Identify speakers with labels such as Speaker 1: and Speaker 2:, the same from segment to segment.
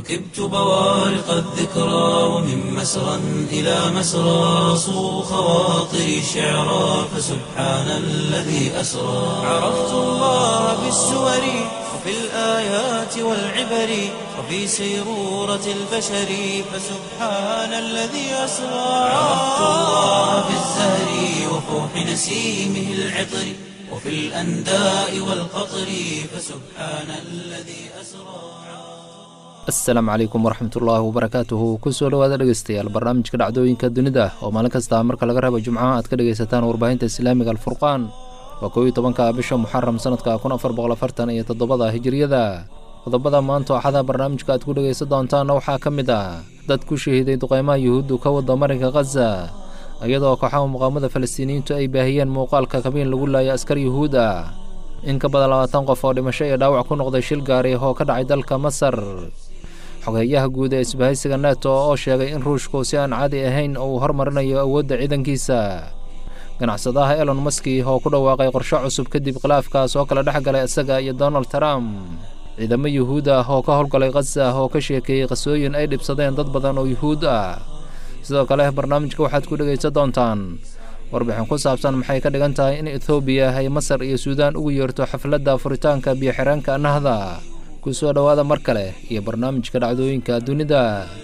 Speaker 1: ركبت بوارق الذكرى ومن مسرى إلى مسرى صو خواطري شعرا فسبحان الذي أسرى عرفت الله بالسور وفي الآيات والعبر وفي سيرورة البشر فسبحان الذي أسرى عرفت الله بالزهر وفوح نسيمه العطر وفي الأنداء والقطر فسبحان الذي أسرى
Speaker 2: asalaamu calaykum waraxmatullaahi wabarakaatuhu kusoo dhowaada dhegeystayaal barnaamijka dhacdooyinka dunida oo maalin kasta marka laga reebo jimcaha aad ka dhegaysataan warbaahinta islaamiga alfurqaan waa kow iyo tobanka bisha muxaram sanadka kun afar boqol afartan iyo toddobada hijiriyada qodobada maanta axada barnaamijka aad ku dhegaysan doontaanna waxaa ka mid ah dad ku shahiiday duqeymaha yuhuuddu ka wada marinka khaza iyadoo kooxaha muqaamada falastiiniyiintu ay baahiyeen muuqaalka kabiin lagu laaya askar yuhuud ah in ka badan labaatan qof oo dhimasho iyo dhaawac ku noqday shil gaari oo ka dhacay dalka masar xogeeyaha guud ee isbahaysiga neto oo sheegay in ruushku si aan caadi ahayn uu hormarinayo awoodda ciidankiisa ganacsadaha elon maski oo ku dhawaaqay qorsho cusub kadib khilaafkaas oo kala dhex galay isaga iyo donald trump ciidamo yuhuud ah oo ka howlgalay khaza oo ka sheekeeyey qasooyin ay dhibsadeen dad badan oo yuhuud ah sidoo kale barnaamijka waxaad ku dhegaysan doontaan warbixin ku saabsan maxay ka dhigan tahay in ethoobiya ay masar iyo suudaan ugu yeerto xafladda furitaanka biyo-xireenka nahda kusoo dhowaada mar kale iyo barnaamijka dhacdooyinka dunida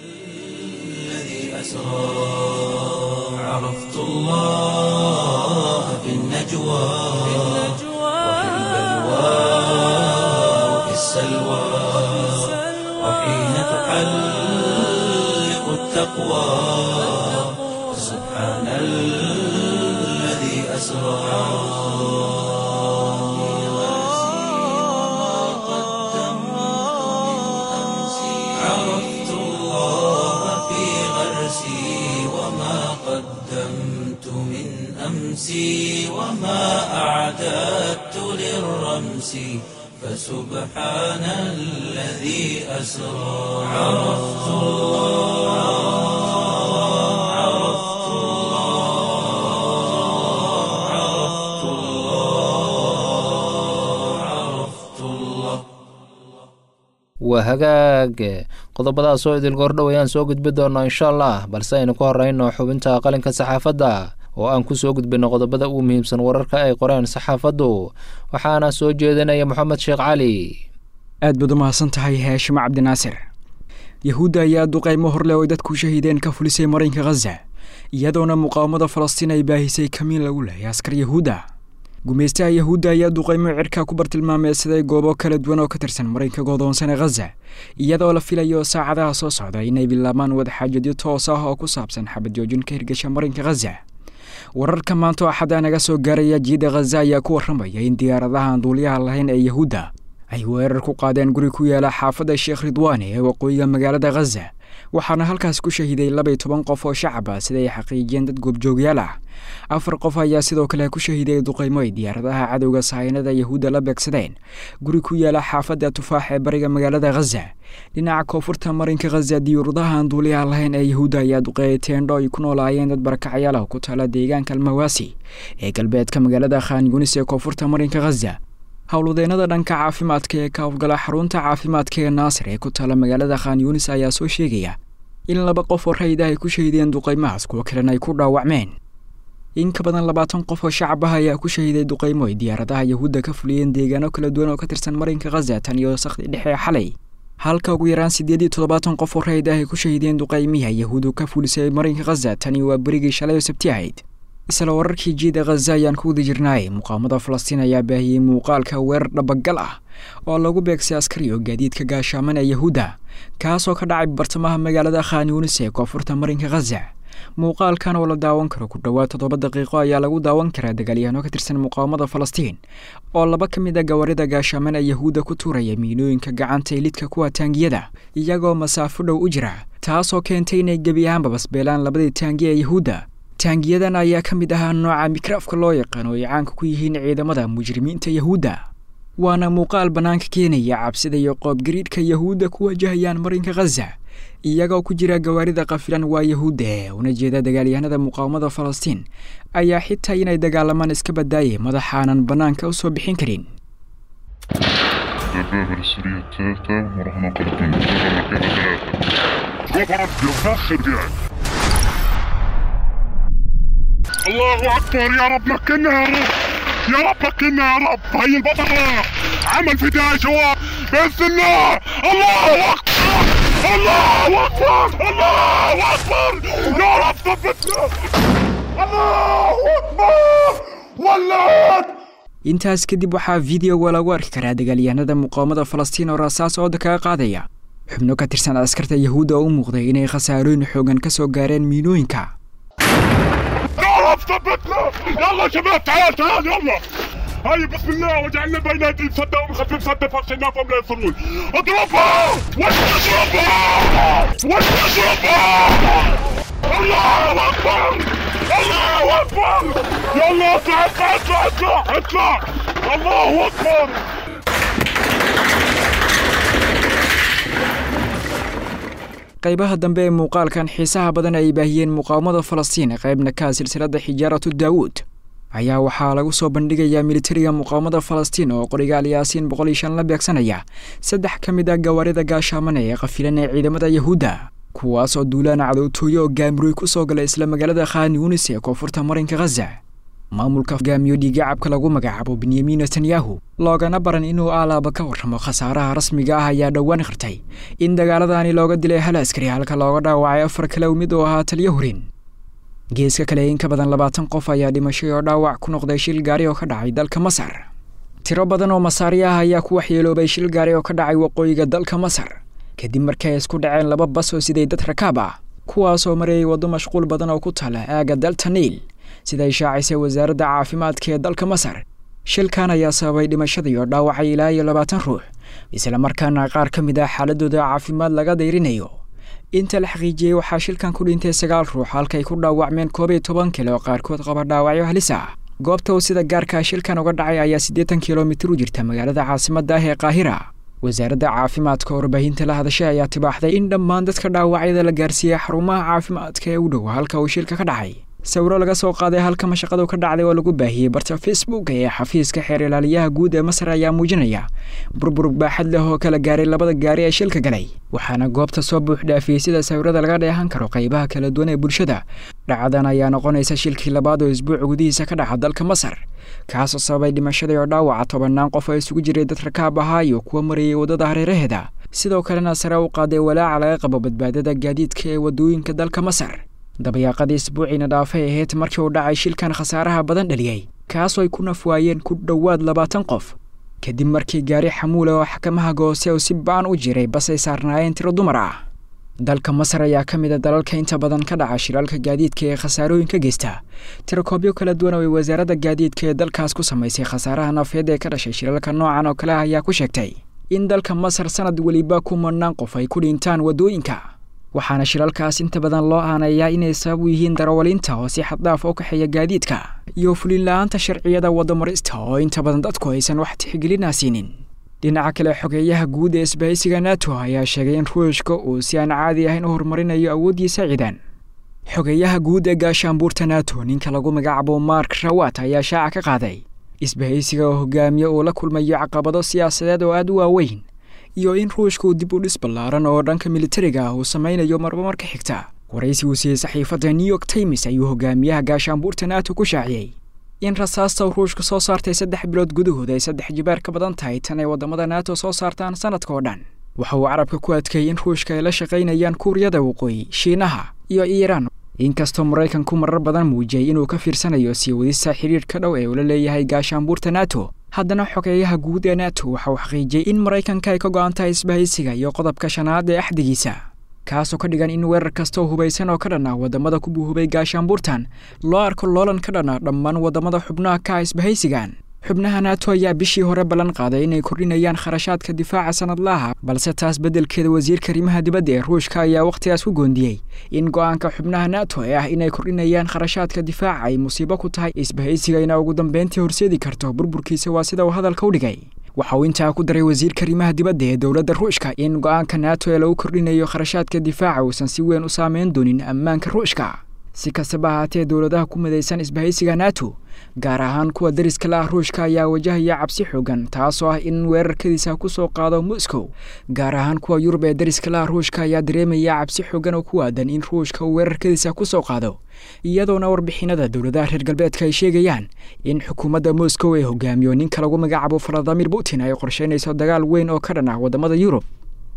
Speaker 1: عرفت الله في النجوى وفي البلوى وفي السلوى وحين تحلق التقوى سبحان الذي أسرى عرفت الله في غرسي وما قدمت من أمسي وما أعددت للرمس فسبحان الذي أسرى عرفت الله عرفت الله عرفت الله عرفت الله
Speaker 2: waa hagaag qodobadaas oo idil goordhow ayaan soo gudbi doonaa insha allah balse aynu ku horeyno xubinta qalinka saxaafadda oo aan ku soo gudbino qodobada ugu muhiimsan wararka ay qoreen saxaafaddu waxaana soo jeedinaya moxamed sheekh cali
Speaker 3: aad baad u mahadsan tahay haashimo cabdinaasir yahuudda ayaa duqaymo horleh oo dadku shahiideen ka fulisay marinka khaza iyadoona muqaawamada falastiin ay baahisay kamiin lagu leeyay askar yahuudda gumaystaha yahuudda ayaa duqaymo cirka ku bartilmaameysaday goobo kala duwan oo ka tirsan marinka godoonsane khaza iyadoo la filayo saacadaha soo socda inay bilaabaan wadaxaajadyo toos ah oo ku saabsan xabad joojin ka hirgasha marinka khaza wararka maanta oo axadda naga soo gaaraya jiida khaza ayaa ku warramaya in diyaaradaha aan duuliyaha lahayn ee yahuudda ay weerar ku qaadeen guri ku yaala xaafadda sheekh ridwaani ee waqooyiga magaalada khaza waxaana halkaas ku shahiiday labaiy toban qof oo shacab ah sida ay xaqiijiyeen dad goobjoogyaal ah afar qof ayaa sidoo kale ku shahiiday duqaymo ay diyaaradaha cadowga sahaynada yahuudda la beegsadeen guri ku yaala xaafadda tufaax ee bariga magaalada khaza dhinaca koonfurta marinka khaza diyuuradaha aan duuliyaha lahayn ee yahuudda ayaa duqeeyay teendho ay ku noolaayeen dad barakacyaal ah ku taala deegaanka almawaasi ee galbeedka magaalada khan yunis ee koonfurta marinka khaza howlwadeenada dhanka caafimaadka ee ka howlgala xarunta caafimaadka ee naasir ee ku taala magaalada khan yunis ayaa soo sheegaya in laba qof oo rayid ah ay ku shahiideen duqaymahaas kuwo kalena ay ku dhaawacmeen in ka badan labaatan qof oo shacab ah ayaa ku shahiiday duqaymo ay diyaaradaha yahuudda ka fuliyeen deegaano kala duwan oo ka tirsan marinka khaza tan iyo sakdi dhexe ee xalay halka ugu yaraan siddeed iyo toddobaatan qof oo rayid ah ay ku shahiideen duqaymiha yahuuddu ka fulisay marinka khaza tani waa berigii shalay oo sabti ahayd isla wararkii jiida khaza ayaan ku wada jirnaay muqaamada falastiin ayaa baahiyey muuqaalka weerar dhabagal ah oo lagu beegsay askari oo gaadiidka gaashaaman ee yahuudda kaasoo ka dhacay bartamaha magaalada khan yunis ee koonfurta marinka khaza muuqaalkan oo la daawan karo ku dhowaad toddoba daqiiqo ayaa lagu daawan karaa dagaalyahanno ka tirsan muqaawamada falastiin oo laba ka mid a gawaarida gaashaaman ee yahuudda ku tuuraya miinooyinka gacanta elidka kuwa taangiyada iyagoo masaafo dhow u jira taasoo keentay inay gebi ahaanba basbeelaan labadii taangi ee yahuudda taangiyadan ayaa ka mid ahaa nooca mikraafka loo yaqaan oo ay caanka ku yihiin ciidamada mujrimiinta yahuudda waana muuqaal bannaanka keenaya cabsida iyo qoobgariidhka yahuudda ku wajahayaan marinka khaza iyagoo ku jira gawaarida kafilan waa yahuudda ee una jeeda dagaalyahanada muqaawamada falastiin ayaa xitaa inay dagaalamaan iska badaayay madaxaanan bannaanka u soo bixin karin
Speaker 4: الدبابة السورية الثالثة وراح ننطلق من الدبابة المركبة ثلاثة قبرت بالفخ رجال الله أكبر يا رب مكنا يا رب يا رب مكنا يا رب هي البطلة عمل فداء شباب بإذن الله الله أكبر الله أكبر الله أكبر يا رب ثبتنا الله أكبر ولعت
Speaker 3: intaas kadib waxaa fideoga lagu arki karaa dagaalyahanada muqaawamada falastiin oo rasaas ooda kaga qaadaya xubno ka tirsan askarta yahuudda oo u muuqday inay khasaarooyin xoogan ka soo gaareen miinooyinka
Speaker 4: يا رب ثبتنا يلا شباب تعال تعال يلا هاي بسم الله وجعلنا بين ايدي سده ومخفف سده فاغشيناهم لا يصلون اضربها وش تضربها وش تضربها الله اكبر الله اكبر يلا اطلع اطلع اطلع اطلع اطلع الله اكبر
Speaker 3: qaybaha dambe ee muuqaalkan xiisaha badan ay baahiyeen muqaawamada falastiin qaybna ka silsiladda xijaaratu daawuud ayaa waxaa lagu soo bandhigayaa militariga muqaawamada falastiin oo qorigaal yaasiin boqol iyo shan la beegsanaya saddex ka mid ah gawaarida gaashaamana ee qafilan ee ciidamada yahuudda kuwaas oo duulaana cadowtooyo oo gaamurooy ku soo gala isla magaalada khan yunis ee koonfurta marinka khaza maamulka hogaamiyo dhiigacabka lagu magacaabo benyamin netanyahu loogana baran inuu aalaaba ka warramo khasaaraha rasmiga ah ayaa dhowaan khirtay in dagaaladani looga dilay hal askari halka looga dhaawacay afar kale mid oo ahaa taliyo hurin geeska kale in ka badan labaatan qof ayaa dhimashay oo dhaawac ku noqday shil gaari oo ka dhacay dalka masar tiro badan oo masaari ah ayaa ku waxyeeloobay shil gaari oo ka dhacay waqooyiga dalka masar kadib markii ay isku dhaceen laba bas oo siday dad rakaab ah kuwaasoo marayay waddo mashquul badan oo ku taala aagga dalta niil sida ay shaacisay wasaaradda caafimaadka ee dalka masar shilkan ayaa sababay dhimashada iyo dhaawacay ilaa iyo labaatan ruux isla markaana qaar ka mid ah xaaladooda caafimaad laga dayrinayo inta la xaqiijiyey waxaa shilkan ku dhintay sagaal ruux halkay ku dhaawacmeen koob iyo toban kale oo qaarkood qaba dhaawacyo halis ah goobta uu sida gaarkaa shilkan uga dhacay ayaa siddeetan kilomitir u jirta magaalada caasimadda ah ee qaahira wasaaradda caafimaadka warbaahinta la hadashay ayaa tibaaxday in dhammaan dadka dhaawacyada la gaarsiiyey xarumaha caafimaadka ee u dhow halka uu shilka ka dhacay sawiro laga soo qaaday halka mashaqadu ka dhacday oo lagu baahiyey barta facebook ee xafiiska xeer ilaaliyaha guud ee masar ayaa muujinaya burbur baaxad leh oo kala gaaray labada gaari ee shilka galay waxaana goobta soo buux dhaafiyey sida sawirada laga dheehan karo qaybaha kala duwan ee bulshada dhacadan ayaa noqonaysa shilkii labaad oo isbuuc gudihiisa ka dhaca dalka masar kaasoo sababay dhimashada oo dhaawaca tobannaan qof oo isugu jiray dad rakaab ahaa iyo kuwa marayay waddada hareeraheeda sidoo kalena sare u qaaday walaaca laga qabo badbaadada gaadiidka ee waddooyinka dalka masar dabayaaqadii isbuuciina dhaafay ahayd markii uu dhacay shilkan khasaaraha badan dhaliyey kaasoo ay ku naf waayeen ku dhowaad labaatan qof kadib markii gaari xamuula oo xakamaha goose uu si ba'an u jiray bas ay saarnaayeen tiro dumar ah dalka masar ayaa ka mid a dalalka inta badan ka dhaca shiraalka gaadiidka ee khasaarooyinka geysta tirakoobyo kala duwan oo ay wasaaradda gaadiidka ee dalkaas ku samaysay khasaaraha nafeed ee ka dhashay shiraalka noocan oo kale ah ayaa ku sheegtay in dalka masar sanad weliba kumanaan qof ay ku dhintaan waddooyinka waxaana shiralkaas inta badan loo aaneeyaa inay sabab u yihiin darawaliinta oo si xaddhaaf u kaxeeya gaadiidka iyo fulin la-aanta sharciyada waddamarista oo inta badan dadku aysan wax tixgelina siinin dhinaca kale xogeeyaha guud ee isbahaysiga nato ayaa sheegay in ruushka uu si aan caadi ahayn u horumarinayo awooddiisa ciidan xogeeyaha guud ee gaashaanbuurta nato ninka lagu magacaabo mark rawat ayaa shaaca ka qaaday isbahaysiga oo hogaamiye uu la kulmayo caqabado siyaasadeed oo aada u waaweyn iyo in ruushka uu dib u dhis ballaaran oo dhanka militariga ah uu samaynayo marba marka xigta waraysi uu siiyey saxiifadda new york times ayuu hogaamiyaha gaashaanbuurta nato ku shaaciyey in rasaasta uu ruushka soo saartay saddex bilood gudahood ay saddex jibaar ka badan tahay tan ay waddamada nato soo saartaan sanadka oo dhan waxa uu carabka ku adkeeyey in ruushka ay la shaqaynayaan kuuriyada waqooyi shiinaha iyo iiraan inkastoo maraykanku marar badan muujiyey inuu ka fiirsanayo sii wadista xidhiirhka dhow ee uu la leeyahay gaashaanbuurta nato haddana xogeeyaha guud ee nato waxa uu xaqiijiyey in maraykanka ay ka go-an tahay isbahaysiga iyo qodobka shanaad ee axdigiisa kaasoo ka dhigan in weerar kastoo hubaysan oo ka dhan ah waddamada ku buuhubay gaashaanbuurtan loo arko loolan ka dhan ah dhammaan waddamada xubnaha ka ah isbahaysigan xubnaha nato ayaa bishii hore ballan qaaday inay kordhinayaan kharashaadka difaaca sanadlaha balse taas beddelkeeda wasiirka arrimaha dibadda ee ruushka ayaa wakhtigaas ku goondiyey in go-aanka xubnaha nato ee ah inay kordhinayaan kharashaadka difaaca ay musiibo ku tahay isbahaysigayna ugu dambeyntii horseedi karto burburkiisa waa sida uu hadalka u dhigay waxa uu intaa ku daray wasiirka arrimaha dibadda ee dowladda ruushka in go-aanka nato ee lagu kordhinayo kharashaadka difaaca uusan si weyn u saameyn doonin ammaanka ruushka si kastaba ahaatee dowladaha ku midaysan isbahaysiga nato gaar ahaan kuwa dariska la ah ruushka ayaa wajahaya cabsi xoogan taasoo ah in weerarkadiisa ku soo qaado moscow gaar ahaan kuwa yurub ee dariska la ah ruushka ayaa dareemaya cabsi xoogan oo ku waadan in ruushka uu weerarkadiisa ku soo qaado iyadoona warbixinada dowladaha reer galbeedka ay sheegayaan in xukuumadda moscow ee hogaamiyo ninka lagu magacaabo valadimir putin ay qorsheynayso dagaal weyn oo ka dhan ah waddamada yurub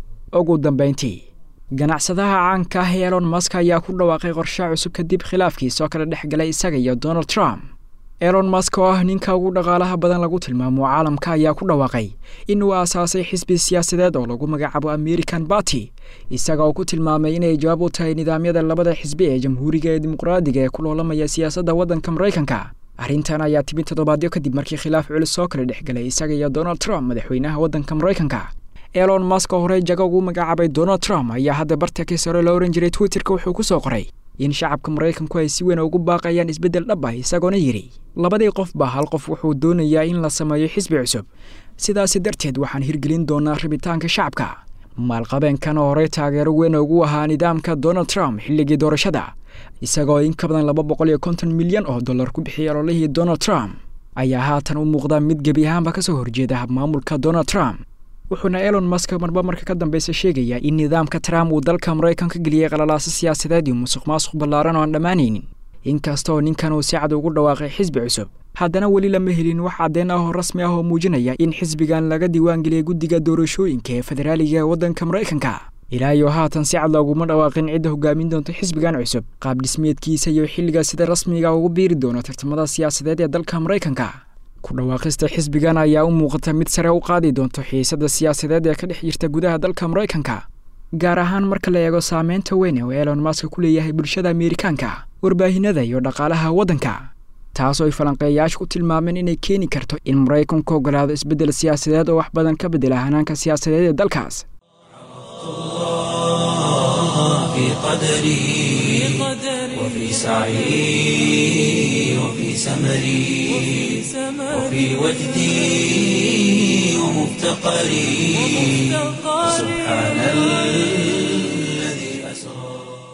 Speaker 3: ugu dambeyntii ganacsadaha caanka ah elon mask ayaa ku dhawaaqay qorshe cusub kadib khilaafkiisoo kala dhex galay isaga iyo donald trump elon mask oo ah ninka ugu dhaqaalaha badan lagu tilmaamo caalamka ayaa ku dhawaaqay inuu aasaasay xisbi siyaasadeed oo lagu magacaabo american barty isaga oo ku tilmaamay inay jawaab u tahay nidaamyada labada xisbi ee jamhuuriga ee dimuqraadiga ee ku loolamaya siyaasadda waddanka maraykanka arrintan ayaa timid toddobaadyo kadib markii khilaaf culus soo kala dhex galay isaga iyo donald trump madaxweynaha waddanka maraykanka elon mask oo horey jago ugu magacaabay donald trump ayaa hadda bartakii sare la ohan jiray twitterka wuxuu ku soo qoray in shacabka maraykanku ay si weyn ugu baaqayaan isbeddel dhab ah isagoona yidhi labadii qofba hal qof wuxuu doonayaa in la sameeyo xisbi cusub sidaasi darteed waxaan hirgelin doonaa rabitaanka shacabka maalqabeenkan oo horey taageero weyn ugu ahaa nidaamka donald trump xilligii doorashada isagoo in ka badan laba boqol iyo konton milyan oo dollar ku bixiyay ololihii donald trump ayaa haatan u muuqda mid gebi ahaanba ka soo horjeeda habmaamulka donald trump wuxuuna elon mask marba marka ka dambeysa sheegayaa in nidaamka trump uu dalka maraykanka geliyey qalalaaso siyaasadeed iyo musuq maasuq ballaaran oo aan dhammaanaynin inkastaoo ninkan uu si cad ugu dhawaaqay xisbi cusub haddana weli lama helin wax caddeen ah oo rasmi ah oo muujinaya in xisbigan laga diiwaangeliyay guddiga doorashooyinka ee federaaliga ee waddanka maraykanka ilaa iyo haatan si cad looguma dhawaaqin cidda hogaamin doonta xisbigan cusub qaab dhismeedkiisa iyo xilliga sida rasmiga ugu biiri doono tartamada siyaasadeed ee dalka maraykanka ku dhawaaqista xisbigan ayaa u muuqata mid sare u qaadi doonto xiisadda siyaasadeed ee ka dhex jirta gudaha dalka maraykanka gaar ahaan marka la eego saameynta weyn oo elon mask ku leeyahay bulshada ameerikaanka warbaahinada iyo dhaqaalaha waddanka taasoo ay falanqeeyayaashu ku tilmaameen inay keeni karto in maraykanku ogolaado isbeddel siyaasadeed oo wax badan ka bedela hanaanka siyaasadeed ee dalkaas
Speaker 1: في قدري وفي سعي وفي سمري وفي وجدي ومفتقري سبحان الذي أسرى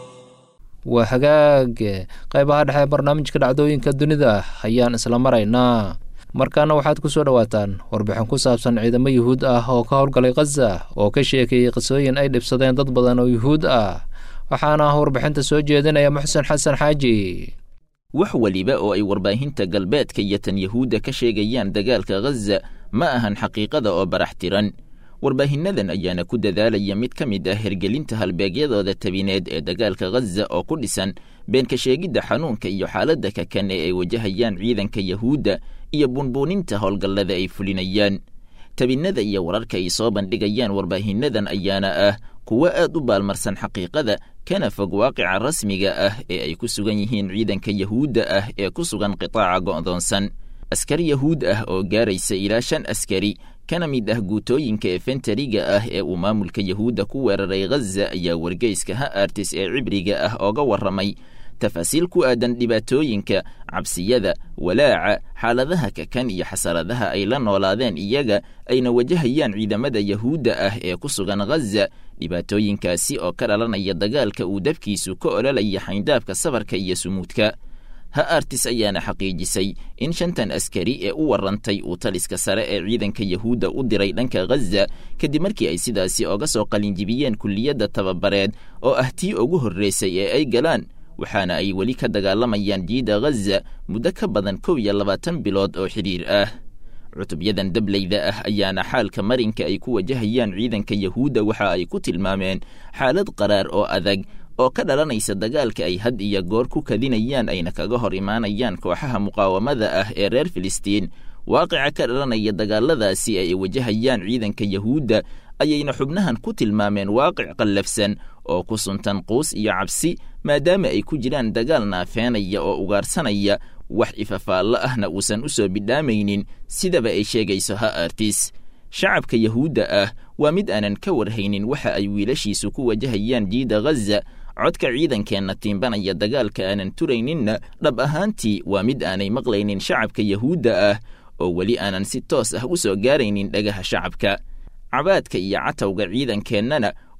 Speaker 2: waa hagaag qaybaha dhexe ee barnaamijka dhacdooyinka dunida ayaan isla maraynaa markaana waxaad ku soo dhowaataan warbixin ku saabsan ciidamo yuhuud ah oo ka howlgalay khaza oo ka sheekeeyey qisooyin ay dhibsadeen dad badan oo yuhuud ah waxaana warbixinta soo jeedinaya muxsen xasan xaaji
Speaker 5: wax weliba oo ay warbaahinta galbeedka iyo tan yahuudda ka sheegayaan dagaalka khaza ma ahan xaqiiqada oo barax tiran warbaahinnadan ayaana ku dadaalaya mid ka mid ah hergelinta halbeegyadooda tabineed ee dagaalka khaza oo ku dhisan beenka sheegidda xanuunka iyo xaaladda kakan ee ay wajahayaan ciidanka yahuudda iyo bunbuuninta howlgallada ay fulinayaan tabinnada iyo wararka ay soo bandhigayaan warbaahinnadan ayaana ah kuwo aad u baalmarsan xaqiiqada kana fog waaqica rasmiga ah ee ay ku sugan yihiin ciidanka yahuudda ah ee ku sugan qitaaca go'doonsan askar yahuud ah oo gaaraysa ilaa shan askari kana mid ah guutooyinka efentariga ah ee uu maamulka yahuudda ku weeraray khaza ayaa wargeyska ha artis ee cibriga ah ooga warramay tafaasiil ku aadan dhibaatooyinka cabsiyada walaaca xaaladaha kakan iyo xasaradaha ay la noolaadeen iyaga ayna wajahayaan ciidamada yahuudda ah ee ku sugan khaza dhibaatooyinkaasi oo ka dhalanaya dagaalka uu dabkiisu ka ololaya xayndaabka safarka iyo sumuudka ha artis ayaana xaqiijisay in shantan askari ee u warrantay uu taliska sare ee ciidanka yahuudda u diray dhanka khaza kadib markii ay sidaasi oga soo qalinjibiyeen kulliyadda tababareed oo ah tii ugu horraysay ee ay galaan waxaana ay weli ka dagaalamayaan jiida khaza muddo ka badan kow iyo labaatan bilood oo xidhiir ah cutubyadan dableyda ah ayaana xaalka marinka ay ku wajahayaan ciidanka yahuudda waxa ay ku tilmaameen xaalad qaraar oo adag oo ka dhalanaysa dagaalka ay had iyo goor ku kadinayaan ayna kaga hor imaanayaan kooxaha muqaawamada ah ee reer filistiin waaqica ka dhalanaya dagaaladaasi ay wajahayaan ciidanka yahuudda ayayna xubnahan ku tilmaameen waaqic qallafsan oo ku suntan quus iyo cabsi maadaama ay ku jiraan dagaal naafeenaya oo ugaarsanaya wax ifafaallo ahna uusan u soo bidhaamaynin sidaba ay sheegayso ha artis shacabka yahuudda ah waa mid aanan ka warhaynin waxa ay wiilashiisu ku wajahayaan jiida khaza codka ciidankeenna tiimbanaya dagaalka aanan turayninna dhab ahaantii waa mid aanay maqlaynin shacabka yahuudda ah oo weli aanan si toos ah u soo gaaraynin dhagaha shacabka cabaadka iyo catawga ciidankeennana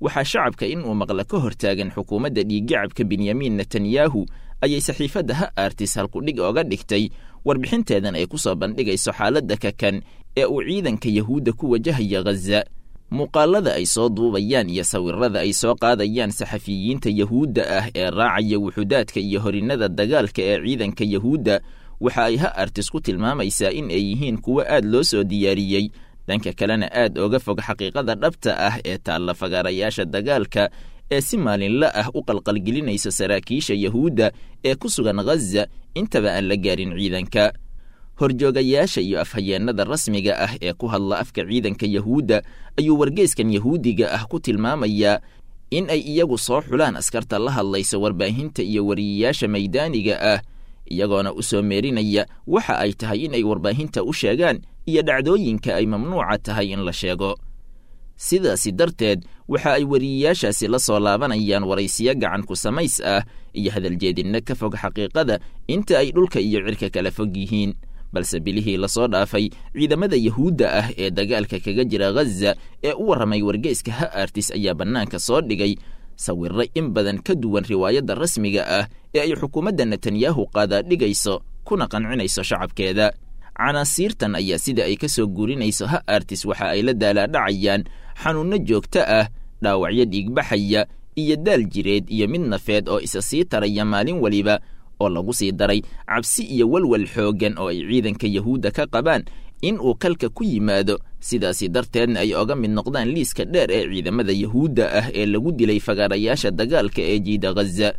Speaker 5: waxaa shacabka in uu maqla ka hortaagan xukuumadda dhiiggacabka benyamin netanyahu ayay saxiifadda ha artis halkudhig ooga dhigtay warbixinteedan ay ku soo bandhigayso xaaladda kakan ee uu ciidanka yahuudda ku wajahaya ghaza muuqaalada ay soo duubayaan iyo sawirada ay soo qaadayaan saxafiyiinta yahuudda ah ee raacaya wuxudaadka iyo horinnada dagaalka ee ciidanka yahuudda waxa ay ha artis ku tilmaamaysaa in ay yihiin kuwo aad loo soo diyaariyey dhanka kalena aad oga fog xaqiiqada dhabta ah ee taalla fagaarayaasha dagaalka ee si maalinla ah u qalqalgelinaysa saraakiisha yahuudda ee ku sugan ghaza intaba aan la gaarin ciidanka horjoogayaasha iyo afhayeennada rasmiga ah ee ku hadla afka ciidanka yahuudda ayuu wargeyskan yahuudiga ah ku tilmaamayaa in ay iyagu soo xulaan askarta la hadlaysa warbaahinta iyo wariyayaasha maydaaniga ah iyagoona u soo meerinaya waxa ay tahay in ay warbaahinta u sheegaan iyo dhacdooyinka ay mamnuuca tahay in la sheego sidaasi darteed waxa ay wariyayaashaasi la soo laabanayaan waraysiyo gacan ku samays ah iyo hadaljeedinno ka fog xaqiiqada inta ay dhulka iyo cirka kala fog yihiin balse bilihii lasoo dhaafay ciidamada yahuudda ah ee dagaalka kaga jira ghaza ee u warramay wargeyska ha artis ayaa bannaanka soo dhigay sawirro in badan ka duwan riwaayadda rasmiga ah ee ay xukuumadda netanyahu qaadaadhigayso kuna qancinayso shacabkeeda canaasiirtan ayaa sida ay ka soo guurinayso ha artis waxa ay la daalaadhacayaan xanuunno joogto ah dhaawacyo dhiigbaxaya iyo daal jireed iyo mid nafeed oo isa sii taraya maalin weliba oo lagu sii daray cabsi iyo walwal xooggan oo ay ciidanka yahuudda ka qabaan in uu kalka ku yimaado sidaasi darteedna ay oga mid noqdaan liiska dheer ee ciidamada yahuudda ah ee lagu dilay fagaarayaasha dagaalka ee jiida ghaza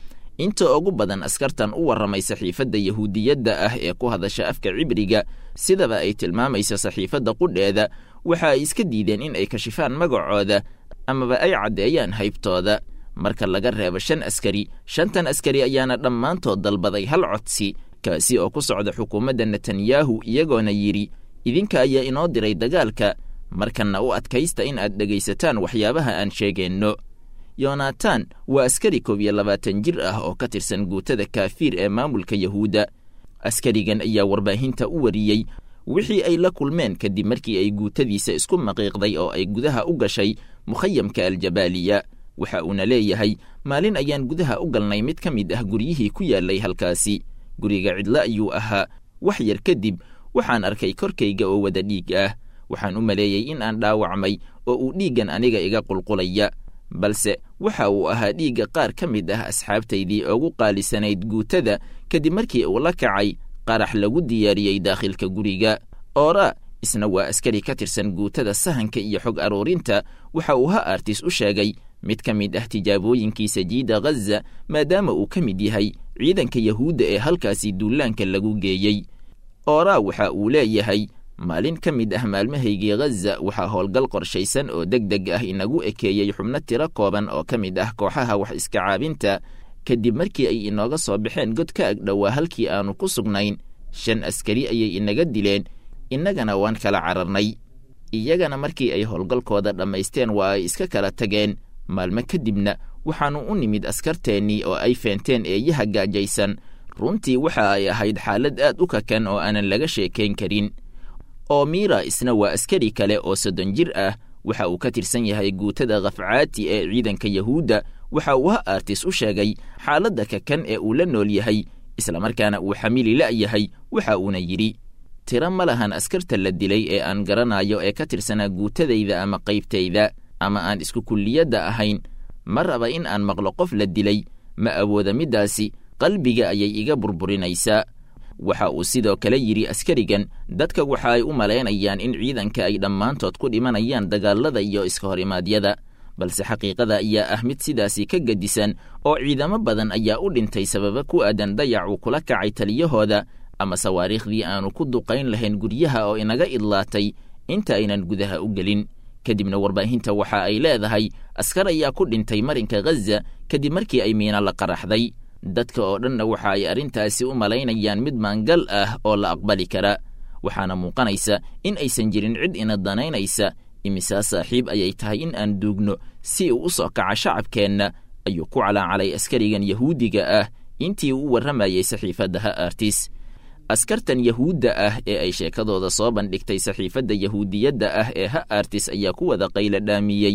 Speaker 5: inta ugu badan askartan u warramay saxiifadda yahuudiyadda ah ee ku hadasha afka cibriga sidaba ay tilmaamayso saxiifadda qudheeda waxa ay iska diideen in ay kashifaan magacooda amaba ay caddeeyaan haybtooda marka laga reebo shan askari shantan askari ayaana dhammaantood dalbaday hal codsi kaasi oo ku socda xukuumadda netanyahu iyagoona yidhi idinka ayaa inoo diray dagaalka markanna u adkaysta in aad dhegaysataan waxyaabaha aan sheegeenno yonatan waa askari koob iyo labaatan jir ah oo ka tirsan guutada kaafiir ee maamulka yahuudda askarigan ayaa warbaahinta u wariyey wixii ay la kulmeen kadib markii ay guutadiisa isku maqiiqday oo ay gudaha u gashay mukhayamka aljabaaliya waxa uuna leeyahay maalin ayaan gudaha u galnay mid ka mid ah guryihii ku yaallay halkaasi guriga cidlo ayuu ahaa wax yar kadib waxaan arkay korkayga oo wada dhiig ah waxaan u maleeyey in aan dhaawacmay oo uu dhiiggan aniga iga qulqulaya balse waxa uu ahaa dhiigga qaar ka mid ah asxaabtaydii ugu qaalisanayd guutada kadib markii uu la kacay qarax lagu diyaariyey daakhilka guriga oora isna waa askari ka tirsan guutada sahanka iyo xog aruurinta waxa uu ha artis u sheegay mid ka mid ah tijaabooyinkiisa jiida ghaza maadaama uu ka mid yahay ciidanka yahuudda ee halkaasi duulaanka lagu geeyey oora waxa uu leeyahay maalin ka mid ah maalmahaygii ghaza waxaa howlgal qorshaysan oo deg deg ah inagu ekeeyey xubno tiro kooban oo ka mid ah kooxaha wax iska caabinta kadib markii ay inooga soo baxeen god ka agdhowaa halkii aannu ku sugnayn shan askari ayay inaga dileen innagana waan kala cararnay iyagana markii ay howlgalkooda dhammaysteen waa ay iska kala tageen maalmo kadibna waxaannu u nimid askarteennii oo ay feenteen eeyaha gaajaysan runtii waxa ay ahayd xaalad aad u kakan oo aanan laga sheekayn karin oo miira isna waa askari kale oo soddon jir ah waxa uu ka tirsan yahay guutada khafcaati ee ciidanka yahuudda waxa uu ha artis u sheegay xaaladda kakan ee uu la nool yahay islamarkaana uu xamili la'yahay waxa uuna yidhi tiro ma lahan askarta la dilay ee aan garanayo ee ka tirsanaa guutadayda ama qaybtayda ama aan isku kulliyadda ahayn ma raba in aan maqlo qof la dilay ma awooda middaasi qalbiga ayay iga burburinaysaa waxa uu sidoo kale yidhi askarigan dadka waxa ay u malaynayaan in ciidanka ay dhammaantood ku dhimanayaan dagaalada iyo iska horimaadyada balse xaqiiqada ayaa ah mid sidaasi ka gedisan oo ciidamo badan ayaa u dhintay sababa ku aadan dayac uu kula kacay taliyahooda ama sawaariikhdii aanu ku duqayn lahayn guryaha oo inaga idlaatay inta aynan gudaha u gelin kadibna warbaahinta waxa ay leedahay askar ayaa ku dhintay marinka ghaza kadib markii ay miina la qaraxday dadka oo dhanna waxa ay arrintaasi u malaynayaan mid maangal ah oo la aqbali kara waxaana muuqanaysa in aysan jirin cid ina danaynaysa imisaa saaxiib ayay tahay in aan duugno si uu u soo kaca shacabkeenna ayuu ku calaacalay askarigan yahuudiga ah intii uu u warramayey saxiifadda ha artis askartan yahuudda ah ee ay sheekadooda soo bandhigtay saxiifadda yahuudiyadda ah ee ha artis ayaa ku wada qayla dhaamiyey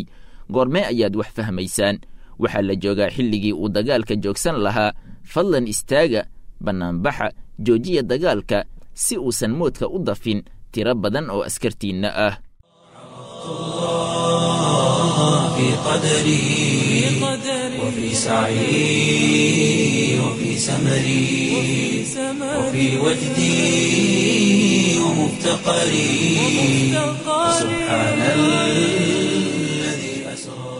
Speaker 5: goormee ayaad wax fahmaysaan waxaa la joogaa xilligii uu dagaalka joogsan lahaa fadlan istaaga bannaanbaxa joojiya dagaalka si uusan moodka u dafin tiro badan oo askartiinna ah
Speaker 1: في قدري وفي سعي وفي سمري وفي وجدي ومفتقري سبحان الذي أسرى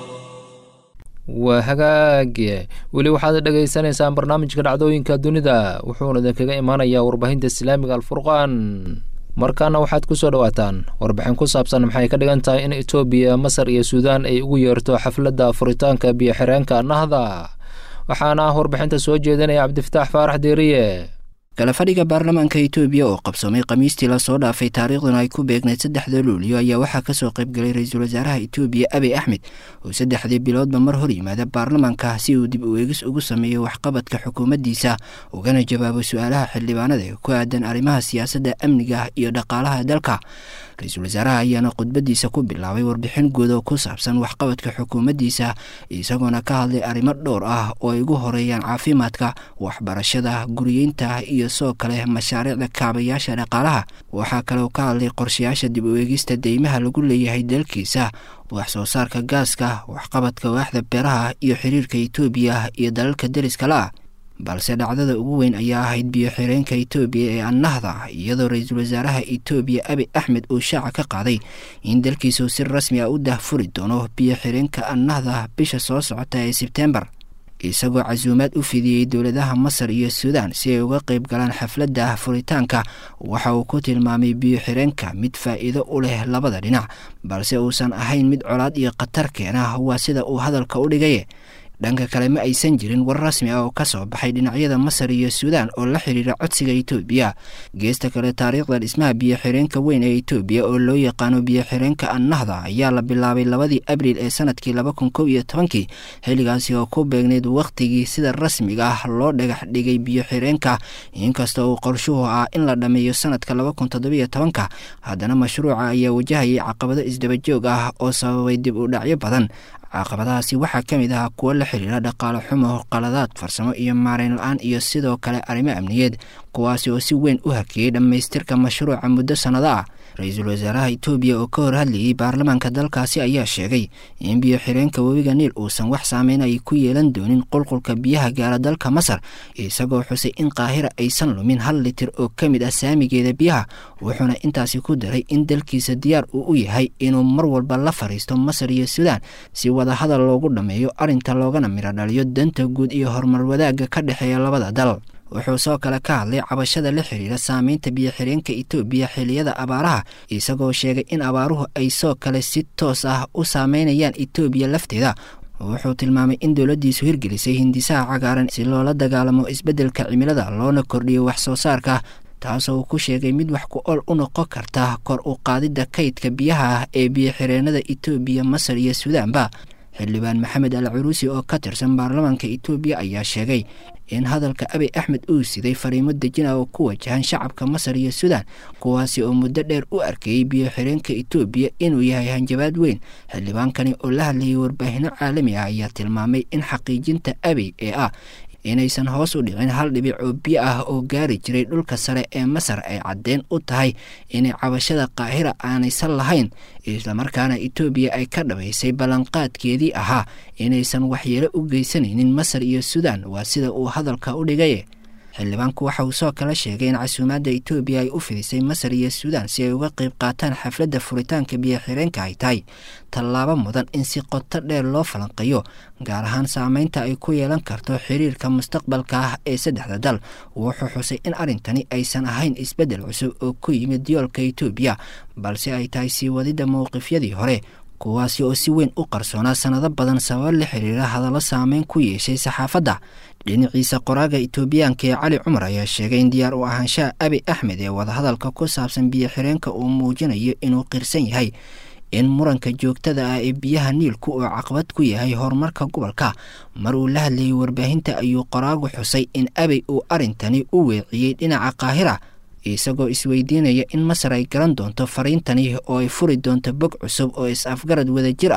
Speaker 2: waa hagaage weli waxaad dhegaysanaysaan barnaamijka dhacdooyinka dunida wuxuuna idinkaga imaanayaa warbaahinta islaamiga alfurqaan markaana waxaad ku soo dhowaataan warbixin ku saabsan maxay ka dhigan tahay in etoobiya masar iyo suudaan ay ugu yeerto xafladda furitaanka biyo-xireenka nahda waxaana ah warbixinta soo jeedinaya cabdifataax faarax deeriye
Speaker 6: galafadhiga baarlamaanka etoobiya oo qabsoomay khamiistii lasoo dhaafay taariikhduna ay ku beegnayd saddexda luuliyo ayaa waxaa kasoo qaybgalay ra-iisul wasaaraha etoobiya abiy axmed oo saddexdii biloodba mar hor yimaada baarlamaanka si uu dib u eegis ugu sameeyo waxqabadka xukuumaddiisa ugana jawaabo su-aalaha xildhibaanada ee ku aadan arrimaha siyaasadda amniga iyo dhaqaalaha dalka ra-iisul wasaaraha ayaana khudbadiisa ku bilaabay warbixin guud oo ku saabsan waxqabadka xukuumaddiisa isagoona ka hadlay arrimo dhowr ah oo ay ugu horeeyaan caafimaadka waxbarashada guriyeynta iyo soo kale mashaariicda kaabayaasha dhaqaalaha waxaa kaleo ka hadlay qorshayaasha dib u eegista deymaha lagu leeyahay dalkiisa wax soo saarka gaaska waxqabadka waaxda beeraha iyo xiriirka etoobiya iyo dalalka deriskala ah balse dhacdada ugu weyn ayaa ahayd biyo-xireenka etoobiya ee annahda iyadoo ra-iisul wasaaraha etoobiya abi axmed uu shaaca ka qaaday in dalkiisu si rasmi ah u dahfuri doono biyo-xireenka annahda bisha soo socota ee sebtembar isagoo casuumaad u fidiyey dowladaha masar iyo suudaan si ay uga qayb galaan xafladda furitaanka waxa uu ku tilmaamay biyo-xireenka mid faa'iido u leh labada dhinac balse uusan ahayn mid colaad iyo khatar keena waa sida uu hadalka u dhigaye dhanka kale ma aysan jirin war rasmi ah oo ka soo baxay dhinacyada masar iyo suudaan oo la xidhiira codsiga etoobiya geesta kale taariikhda dhismaha biyo-xireenka weyn ee etoobiya oo loo yaqaano biyo-xireenka annahda ayaa la bilaabay labadii abriil ee sanadkii laba kun kow iyo tobankii xilligaasi oo ku beegnayd wakhtigii sida rasmiga ah loo dhagax dhigay biyo-xireenka inkasta uu qorshuhu ah in la dhammeeyo sanadka laba kun toddobiyo tobanka haddana mashruuca ayaa wajahayay caqabado isdabajoog ah oo sababay dib u dhacyo badan caqabadahaasi waxaa ka mid ahaa kuwo la xiriira dhaqaale xumo qaladaad farsamo iyo maareyn la-aan iyo sidoo kale arrimo amniyeed kuwaasi oo si weyn u hakiyey dhammaystirka mashruuca muddo sannado ah ra-iisul wasaaraha etoobiya oo ka hor hadlayey baarlamaanka dalkaasi ayaa sheegay in biyo-xireenka webiga niil uusan wax saameyn ay ku yeelan doonin qulqulka biyaha gaara dalka masar isagoo xusay in qaahira aysan lumin hal litir oo ka mid ah saamigeeda biyaha wuxuuna intaasi ku daray in dalkiisa diyaar uu u yahay inuu mar walba la fariisto masar iyo suudaan si wadahadal loogu dhammeeyo arrinta loogana miro dhaliyo danta guud iyo horumar wadaagga ka dhexeeya labada dal wuxuu soo kale ka hadlay cabashada la xiriira saameynta biyo-xireenka etoobiya xiliyada abaaraha isagoo sheegay in abaaruhu ay soo kale si toos ah u saameynayaan etoobiya lafteeda wuxuu tilmaamay in dowladdiisu hirgelisay hindisaha cagaaran si loola dagaalamo isbeddelka cimilada loona kordhiyo wax soo saarka taasoo uu ku sheegay mid wax ku ol u noqon karta kor u qaadidda kaydka biyaha ah ee biyo-xireenada etoobiya masar iyo suudaanba xildhibaan maxamed al curuusi oo ka tirsan baarlamaanka etoobiya ayaa sheegay in hadalka abiy axmed uu siday fariimo dejin ah oo ku wajahan shacabka masar iyo suudaan kuwaasi oo muddo dheer u arkayey biyo-xireenka etoobiya inuu yahay hanjabaad weyn xildhibaankani oo la hadlayay warbaahinno caalami ah ayaa tilmaamay in xaqiijinta abiy ee ah inaysan hoos u dhicin hal dhibic oo biyo ah oo gaari jiray dhulka sare ee masar ay caddeen u tahay inay cabashada qaahira aanaysan lahayn islamarkaana etoobiya ay ka dhabaysay ballanqaadkeedii ahaa inaysan waxyeelo u geysanaynin masar iyo suudaan waa sida uu hadalka u dhigay xildhibaanku waxa uu soo kala sheegay in casuumaadda etoobiya ay u fidisay masar iyo suudaan si ay uga qayb qaataan xafladda furitaanka biyo-xireenka ay tahay tallaabo mudan in si qoto dheer loo falanqeeyo gaar ahaan saameynta ay ku yeelan karto xiriirka mustaqbalka ah ee saddexda dal wuxuu xusay in arrintani aysan ahayn isbeddel cusub oo ku yimid yoolka etoobiya balse ay tahay sii wadidda mowqifyadii hore kuwaasi oo si weyn u qarsoonaa sannado badan sabab la xiriira hadallo saameyn ku yeeshay saxaafadda dhinaciisa qoraaga etoobiyaanka ee cali cumar ayaa sheegay in diyaar u ahaanshaha abi axmed ee wadahadalka ku saabsan biyo-xireenka uu muujinayo inuu qirsan yahay in muranka joogtada ah ee biyaha niilku uu caqabad ku yahay horumarka gobolka mar uu la hadlayay warbaahinta ayuu qoraagu xusay in abey uu arrintani u weeciyey dhinaca qaahira isagoo isweydiinaya in masar ay garan doonto fariintani oo ay furi doonto bog cusub oo is-afgarad wadajir ah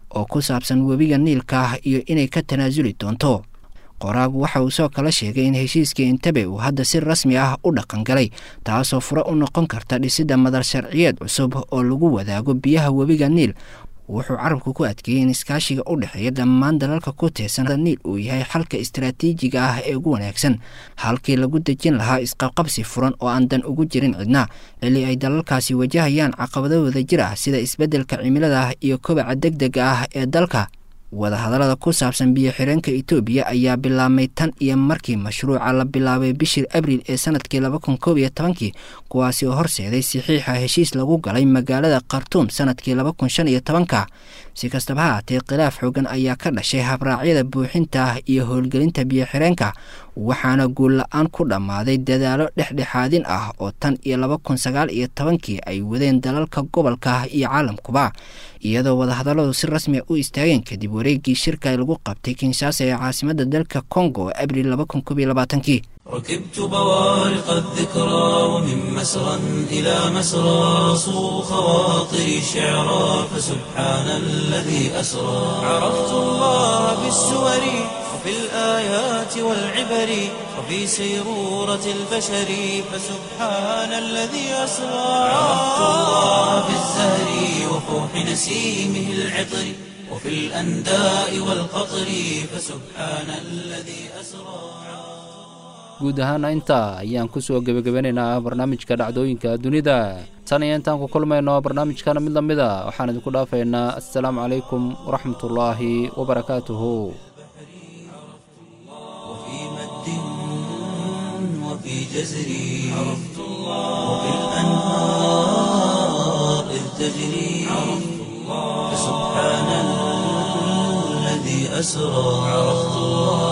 Speaker 6: oo ku saabsan webiga niilka ah iyo inay ka tanaasuli doonto qoraagu waxa uu soo kala sheegay in heshiiskii intabe uu hadda si rasmi ah u dhaqangalay taasoo fure u noqon karta dhisidda madal sharciyeed cusub oo lagu wadaago biyaha webiga niil wuxuu carabku ku adkeeyey in iskaashiga u dhexeeya dhammaan dalalka ku teesan niil uu yahay xalka istaraatiijiga ah ee ugu wanaagsan halkii lagu dejin lahaa isqabqabsi furan oo aan dan ugu jirin cidna xilli ay dalalkaasi wajahayaan caqabado wadajir ah sida isbeddelka cimilada ah iyo kobaca deg dega ah ee dalka wadahadallada ku saabsan biyo xireenka etoobiya ayaa bilaabmay tan iyo markii mashruuca la bilaabay bishii abriil ee sanadkii laba kun koob iyo tobankii kuwaasi oo horseeday saxiixa heshiis lagu galay magaalada khartuum sanadkii laba kun shan iyo tobanka si kastaba ha haatee khilaaf xoogan ayaa ka dhashay habraacyada buuxinta ah iyo howlgelinta biyo xireenka waxaana guul la-aan ku dhammaaday dadaalo dhexdhexaadin ah oo tan iyo laba kun sagaal iyo tobankii ay wadeen dalalka gobolka iyo caalamkuba iyadoo wadahadalladu si rasmi a u istaageen kadib wareegii shirka lagu qabtay kinshaasa ee caasimada dalka congo abriil laba kun koob iyo labaatankii
Speaker 1: ركبت بوارق الذكرى ومن مسرى إلى مسرى صو خواطري شعرا فسبحان الذي أسرى عرفت الله بالسور وفي الآيات والعبر وفي سيرورة البشر فسبحان الذي أسرى عرفت الله بالزهر وفوح نسيمه العطر وفي الأنداء والقطر فسبحان الذي أسرى
Speaker 2: guud ahaana intaa ayaan ku soo gebagabanaynaa barnaamijka dhacdooyinka dunida tan iyo intaan ku kulmayno barnaamijkana mid la mid a waxaan idinku dhaafaynaa assalaamu calaykum waraxmatullaahi wabarakaatuhu
Speaker 1: وفي مد وفي جزر عرفت الله وفي الأنهار إذ تجري عرفت الله فسبحان الذي أسرى عرفت الله